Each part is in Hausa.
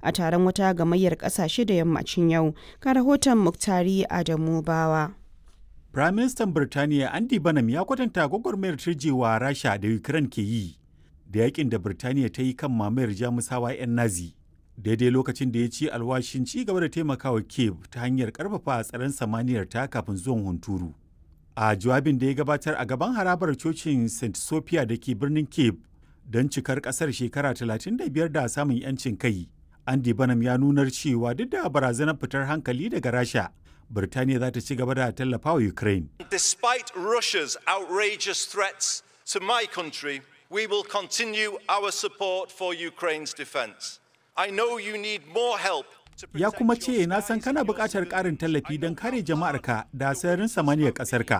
a taron wata gamayyar ƙasashe da yammacin yau. Ga rahoton Muktari Adamu Bawa. Firaministan Birtaniya Andy Banham ya kwatanta gwagwarmayar turjewa Rasha da Ukraine ke yi da yakin da Birtaniya ta yi kan mamayar Jamusawa 'yan Nazi. Daidai lokacin da ya ci alwashin ci gaba da taimakawa Kiev ta hanyar karfafa tsaron samaniyar ta kafin zuwan hunturu. A jawabin da ya gabatar a gaban harabar cocin St. Sophia da ke birnin Kiev don cikar kasar shekara 35 da samun 'yancin kai. Andy Banham ya nunar cewa duk da barazanar fitar hankali daga Rasha, Birtaniya za ta ci gaba da tallafa wa Ukraine. Despite Russia's outrageous threats to my country, we will continue our support for Ukraine's defense. I know you need more help Ya kuma ce na san kana buƙatar ƙarin tallafi don kare jama'arka da sararin samaniyar ƙasarka.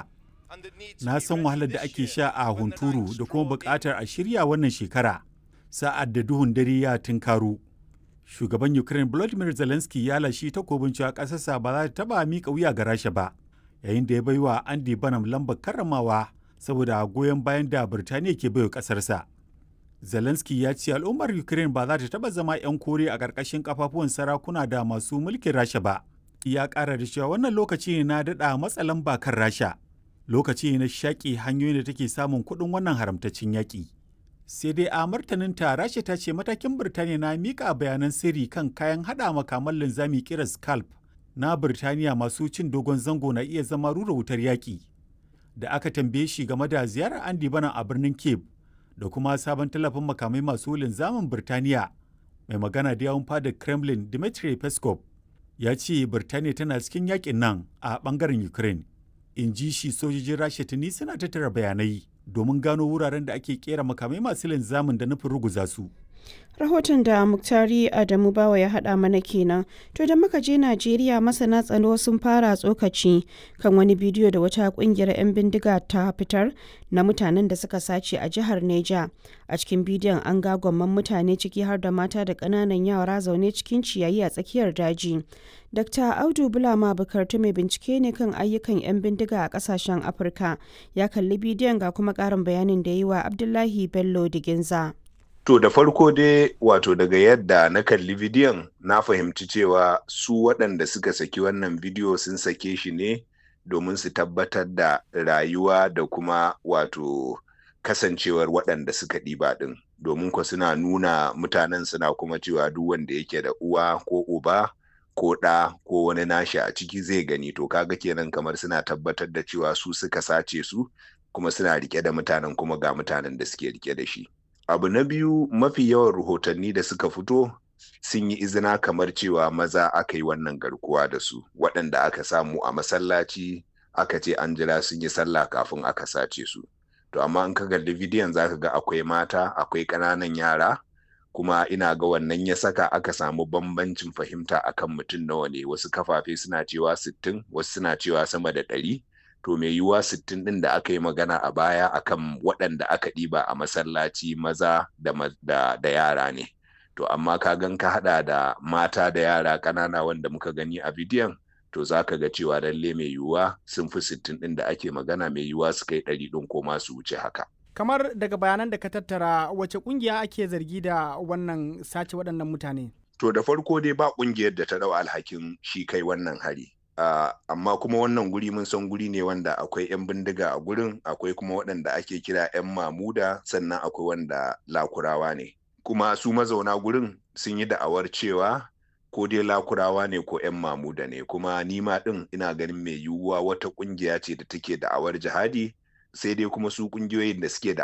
Na san wahalar da ake sha a hunturu da kuma buƙatar a shirya wannan shekara sa'ad da duhun dare ya tunkaro. Shugaban Ukraine Volodymyr Zelensky ya lashi takobin cewa ƙasarsa ba za ta taɓa miƙa wuya ga Rasha ba, yayin da ya baiwa Andy Banham lambar karramawa saboda goyon bayan da Birtaniya ke baiwa ƙasarsa. Zelensky ya ce al'ummar Ukraine ba za ta taɓa zama 'yan kore a ƙarƙashin kafafuwan sarakuna da masu mulkin Rasha ba. Ya ƙara da cewa wannan lokaci ne na daɗa matsa lamba kan Rasha. Lokaci ne na shaƙi hanyoyin da take samun kuɗin wannan haramtaccen yaƙi. Sai dai a martaninta Rasha ta ce matakin Birtaniya na miƙa bayanan sirri kan kayan haɗa makaman linzami kira Scalp na Birtaniya masu cin dogon zango na iya zama rura wutar yaƙi. Da aka tambaye shi game da ziyarar Andy Bana a birnin Cape da kuma sabon tallafin makamai masu linzamin Birtaniya mai magana da yawun fadar Kremlin Dmitry Peskov ya ce Birtaniya tana cikin yakin nan a bangaren Ukraine. In ji shi sojojin Rasha tuni suna tattara bayanai domin gano wuraren da ake kera makamai masu linzamin da nufin ruguza su. Rahoton da Muktari Adamu Bawa ya haɗa mana kenan. To da muka je Najeriya masana tsaro sun fara tsokaci kan wani bidiyo da wata kungiyar 'yan bindiga ta fitar na mutanen da suka sace a jihar Neja. A cikin bidiyon an ga gwamman mutane ciki har da mata da ƙananan yara zaune cikin ciyayi a tsakiyar daji. Dr. Audu Bulama Bukartu mai bincike ne kan ayyukan 'yan bindiga a ƙasashen Afirka. Ya kalli bidiyon ga kuma ƙarin bayanin da yi wa Abdullahi Bello Diginza. To da farko dai wato daga yadda na kalli bidiyon na fahimci cewa su waɗanda suka saki wannan bidiyo sun sake shi ne domin su tabbatar da rayuwa da kuma wato kasancewar waɗanda suka ɗiba ɗin domin ko suna nuna mutanen suna kuma cewa duk wanda yake da uwa ko uba ko ɗa ko wani nashi a ciki zai gani to kaga kenan kamar suna tabbatar da cewa su suka sace su kuma suna rike da mutanen kuma ga mutanen da suke rike da shi. abu na biyu mafi yawan rahotanni da suka fito sun yi izina kamar cewa maza aka yi wannan garkuwa da su waɗanda aka samu a masallaci aka ce an jira sun yi sallah kafin aka sace su to amma in ka kalli bidiyon za ka ga akwai mata akwai ƙananan yara kuma ina ga wannan ya saka aka samu bambancin fahimta akan mutum nawa ne wasu kafafe suna cewa sittin wasu suna cewa sama da ɗari to mai yiwuwa sittin ɗin da aka yi magana a baya akan waɗanda aka ɗiba a masallaci maza da, da, da yara ne to amma ka gan ka haɗa da mata da yara ƙanana wanda muka gani a bidiyon to za ka ga cewa lalle mai yiwuwa sun fi sittin ɗin da ake magana mai yiwuwa su kai ɗari ɗin ko ma su wuce haka kamar daga bayanan da ka tattara wace ƙungiya ake zargi da wannan sace waɗannan mutane to da farko dai ba ƙungiyar da ta ɗau alhakin shi kai wannan hari Uh, amma kuma wannan guri mun san guri ne wanda akwai 'yan bindiga a gurin akwai kuma waɗanda ake kira 'yan mamuda sannan akwai wanda lakurawa ne kuma su mazauna gurin sun yi da'awar cewa ko dai lakurawa ne ko 'yan mamuda ne kuma nima ɗin ina ganin mai yiwuwa wata ƙungiya ce da take da'awar jihadi sai dai kuma su ƙungiyoyin da suke